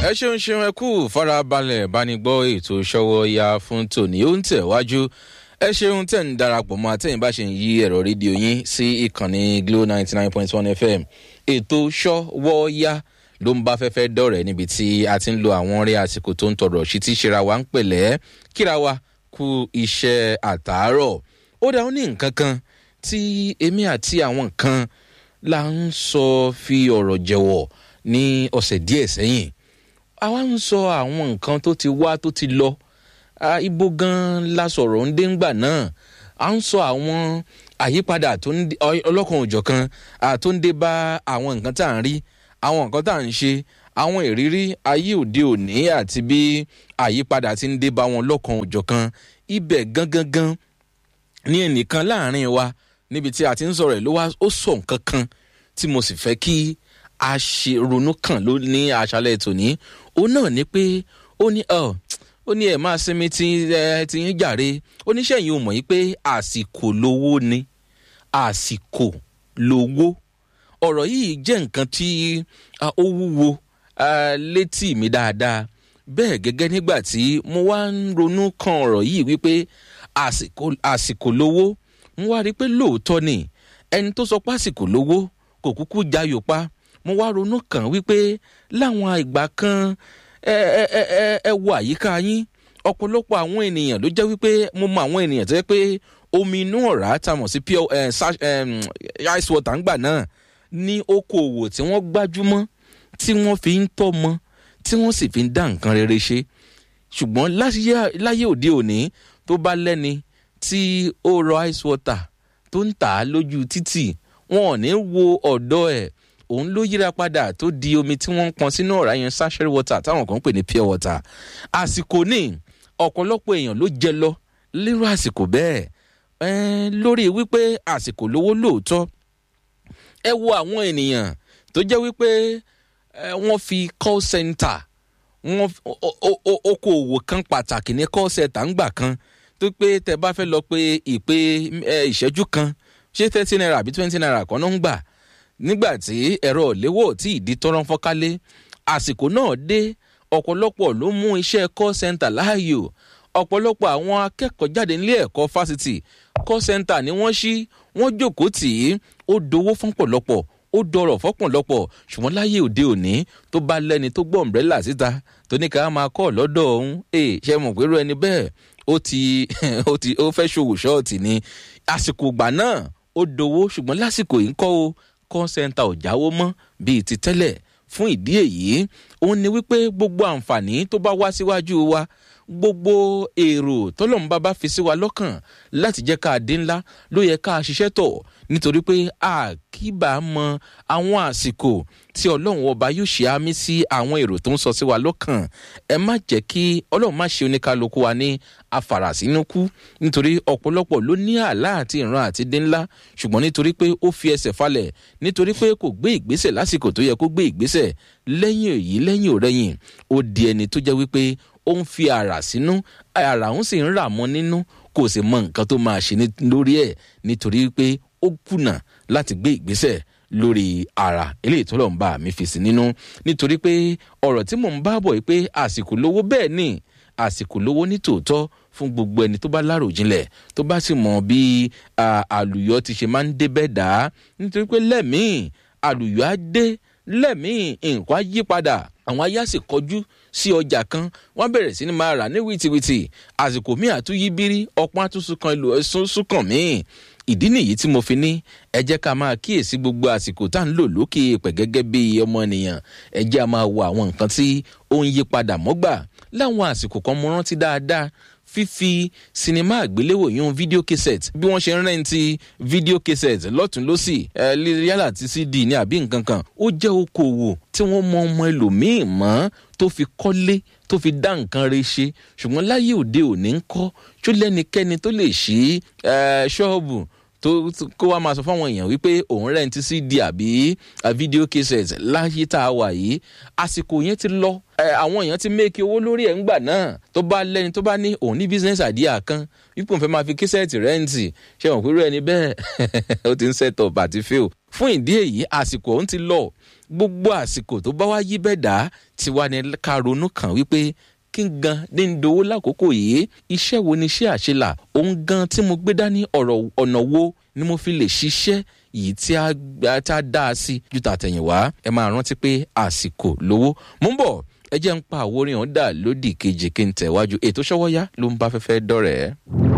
ẹ ṣeun ṣeun ẹ kú farabalẹ̀ bánigbọ́ ètò ìṣọwọ́ ya fún tòní ó ń tẹ̀wájú ẹ ṣeun tẹ̀ ń darapọ̀ mọ́ àtẹ̀yìn bá ṣe ń yí ẹ̀rọ rédíò yín sí ìkànnì glo ninety nine point one fm ètò ṣọwọ́ ya ló ń bá fẹ́fẹ́ dọ̀rẹ́ níbi tí a ti ń lo àwọn orí àsìkò tó ń tọrọ sí tí ṣera wa ń pẹ̀lẹ́ kíra wa kú iṣẹ́ àtàárọ̀ ó dá ó ní nǹkan kan tí èmi àti àwọn kan la ń sọ fi ọ̀rọ̀ jẹ̀wọ̀ ní ọ̀sẹ̀ díẹ̀ sẹ́yìn àwa ń sọ àwọn nǹkan tó ti wá tó ti lọ ibo gan la sọ̀rọ̀ ń dé ńgbà náà à ń sọ àwọn àyípadà ọlọ́kan òjọ̀kan tó ń dé bá àwọn nǹkan tá à ń rí àwọn nǹkan tá à ń ṣe àwọn ìrírí ayé òde òní àti bí àyípadà ti ń dé bá wọn lọ́kan òjọ̀kan ibẹ̀ gangan gan ní ẹnìkan láàrin wa níbi tí a ti ń sọ̀rọ̀ ẹ̀ ló wá ó sọ nǹkan kan tí mo sì fẹ́ kí a ṣe ronú kàn ló ní aṣálẹ̀ tòní òun náà ni pé ó ní ọ ó ní ẹ máa sinmi tí ẹ ti ń jàre oníṣẹ́ yìí ò mọ̀ yí pé àsìkò lówó ni àsìkò lówó ọ̀rọ̀ yìí jẹ́ nǹkan tí ó wúwo létí mi dáadáa bẹ́ẹ̀ gẹ́gẹ́ nígbà tí mo wá ń ronú kan ọ̀rọ̀ yìí wípé àsìkò lówó mo wá rí i pé lóòótọ́ ni ẹni tó sọ pé àsìkò lówó kò kúkú jayò pa mo wá ronú kàn wípé láwọn ìgbà kan ẹ ẹ ẹ ẹ wo àyíká yín ọ̀pọ̀lọpọ̀ àwọn ènìyàn ló jẹ́ wípé mo mọ àwọn ènìyàn tó yẹ pé omi inú ọ̀rá tá a mọ̀ sí pure ice water ńgbà náà ní okòòwò tí wọ́n gbájúmọ́ tí wọ́n fi ń tọ́mọ tí wọ́n sì fi ń dá nǹkan rere ṣe ṣùgbọ́n láyé òde òní tó bá lẹ́ni tí ó rọ ice water tó ń tà á lójú títì wọn ò ní wo ọ̀dọ́ ẹ̀ òun ló yíra padà tó di omi tí wọ́n ń pọn sínú ọ̀rá yẹn sachet water táwọn kan ń pè ní pure water àsìkò ní ọ̀pọ̀lọpọ̀ èèyàn ló jẹ lọ lérò àsìkò bẹ́ẹ̀ lórí wípé àsìkò lówó lóòótọ́ ẹ wo àwọn ènìyàn tó jẹ́ wípé wọ́n fi call center wọ́n okòòwò kan pàtàkì ní call center ńgbà kan tó pé tẹ bá fẹ́ lọ pé ìpè ìṣẹ́jú kan ṣé thirty naira àbí twenty naira kan náà ń gbà nígbà tí ẹ̀rọ ìléwọ́ tí ìdí tọ́rọ́ fọ́kálé àsìkò náà dé ọ̀pọ̀lọpọ̀ ló mú iṣẹ́ call center láàyò ọ̀pọ̀lọpọ̀ àwọn akẹ́kọ̀ọ́ jáde nílé ẹ̀kọ́ fásitì call center ni wọ́n ṣí wọ́n jókòó tì í ó dowó fọ́pọ̀lọpọ̀ ó dọrọ̀ fọ́pọ̀lọpọ̀ ṣùgbọ́n láyé òde òní tó bá lẹ́ni tó gbọ́ ọ̀mbrẹ́là síta tó ní ká máa kọ́ lọ́dọ̀ ọ̀hún ẹ̀ ṣe mọ̀ pé irú ẹni bẹ́ẹ̀ ó ti ó ti ó fẹ́ ṣòwò ṣọ́ọ̀tì ni àsìkò ìgbà náà ó dowó ṣùgbọ́n lásìkò yìí ń kọ́ o kọ́ńsẹ́ńtà ò jáwó mọ́ bíi ti tẹ́lẹ̀ fún ìdí èyí òun ni wípé gbogbo àǹfààní tó bá wá síwájú wa gbogbo èrò tọ́lọ́mùbá bá fi sí wa lọ́kàn láti jẹ́ ká dín ńlá ló yẹ ká ṣiṣẹ́ tọ̀ nítorí pé àkíbà mọ àwọn àsìkò tí ọlọ́run ọba yóò ṣe àmì sí àwọn èrò tó ń sọ sí wa lọ́kàn ẹ má jẹ́ kí ọlọ́run má ṣe oníkálukú wa ní afàràsínúkú nítorí ọ̀pọ̀lọpọ̀ ló ní àlá àti ìran àti dín ńlá ṣùgbọ́n nítorí pé ó fi ẹsẹ̀ falẹ̀ nítorí pé kò gbé ìgbésẹ̀ lásìkò tó yẹ kó gbé ìgbésẹ̀ lẹ́yìn èyí lẹ́yìn òrẹ́yìn ó di ẹni tó jẹ́ wípé ó ń fi àrà sínú àrà òun sì ń rà mọ́ nínú kò sì mọ nǹkan tó máa ṣe lórí ẹ̀ nítorí pé ó kùnà láti gbé ìgbésẹ̀ lórí ara eléyìí tó lọ́n bá mi fi sí nínú nítorí pé ọ̀rọ̀ tí mò ń bá bọ̀ yìí pé àsìkò lówó bẹ́ẹ̀ ni àsìkò lówó ní tòótọ́ fún gbogbo ẹni tó bá láròjinlẹ̀ tó bá sì mọ bí àlùyọ ti ṣe máa ń débẹ̀ dá nítorí pé lẹ́mìí àlùyọ á dé lẹ́mìí nǹkan á yí padà àwọn ayé àsì kọjú sí ọjà kan wọ́n bẹ̀rẹ̀ sí ni máa rà ní wìtìwìtì àsìkò míì àtúnyí bírí ọpọ́n àtúnṣe kan ìlú ẹ̀sùn súnkàn míì ìdí nìyí tí mo fi ní ẹ jẹ́ ká máa kíyèsí gbogbo àsìkò tá à ń lò lókè pẹ̀ gẹ́gẹ́ bí ọmọ ènìyàn ẹ jẹ́ a máa wo àwọn nǹkan tí ó ń yí padà mọ́gbà láwọn àsìkò kan mo rántí dáadáa fífi sinimá àgbéléwò yún fídíò cassette bí wọ́n ṣe ń rẹ́ǹtì fídíò cassette lọ́tún lọ́sì ẹ yálà ti cd ní àbí nǹkan kan ó jẹ́ okòwò tí wọ́n mọ ọmọ ẹlòmíì mọ́ tó fi kọ́lé tó fi dá nǹkan re ṣe ṣùgbọ́n láyé òde òní ń kọ́ tó lẹ́nikẹ́ni tó lè ṣí ṣọ́ọ̀bù tó kó wá máa sọ fáwọn èèyàn wípé òun rẹ́ǹtì cd àbí fídíò cassette láyé tá a wà yìí àsìkò yẹn ti lọ àwọn èèyàn ti méèkì owó lórí ẹ̀ ńgbà náà tó bá lẹ́ni tó bá ní òun ní business idea kan wípé òun fẹ́ máa fi cassette rẹ́ǹtì ṣé wọn pẹ̀lú ẹni bẹ́ẹ̀ ó ti ń set up àti fail fún ìdí èyí àsìkò òun ti lọ gbogbo àsìkò tó bá wá yí bẹ́ẹ̀ dá tiwa ni ká ronú kàn wípé kí n gan ní ń dowó lákòókò yìí iṣẹ́ wo ni iṣẹ́ àṣelà òun gan tí mo gbé dání ọ̀rọ̀ ọ̀nà wo ni mo fi lè ṣiṣẹ́ yìí tí a dá a sí ju tàtẹ̀yìnwá ẹ máa rántí pé àsìkò lówó mú bọ̀ ẹ jẹ́ ń pa àwòrán hàn dà lódì kejì kí n tẹ̀wájú ètò ṣọ́wọ́yá ló ń bá fẹ́fẹ́ dọ̀rẹ́.